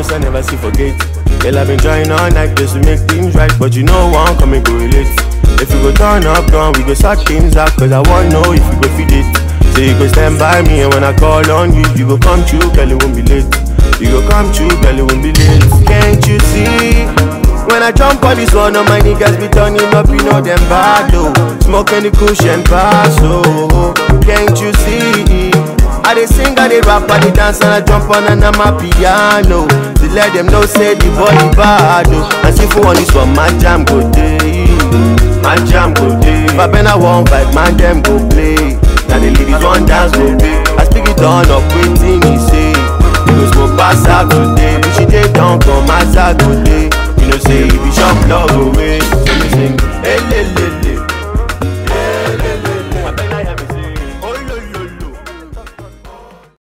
house, I never see forget. Girl, I've been trying all night just to make things right, but you know one come and go relate. If you go turn up, gun, we go sort things out, cause I wanna know if you go feed it. So you go stand by me, and when I call on you, you go come true, girl, it won't be late. You go come true, girl, it won't be late. Can't you see? When I jump on this one, all my niggas be turning up, you know them bad, though. Smoking the cushion pass, oh. Can't you see? I dey sing, I dey rap, I dey dance, and I jump on and I'm a piano. To let them know, say the boy bad, oh. And see for on this one, my jam go day. My jam go day. If I been a one vibe, man, them go play. Now the ladies one dance go pay. I speak it on up, waiting, he say. You go smoke pass out today. But she dey down, come outside today. You know, say, if you shop, love away.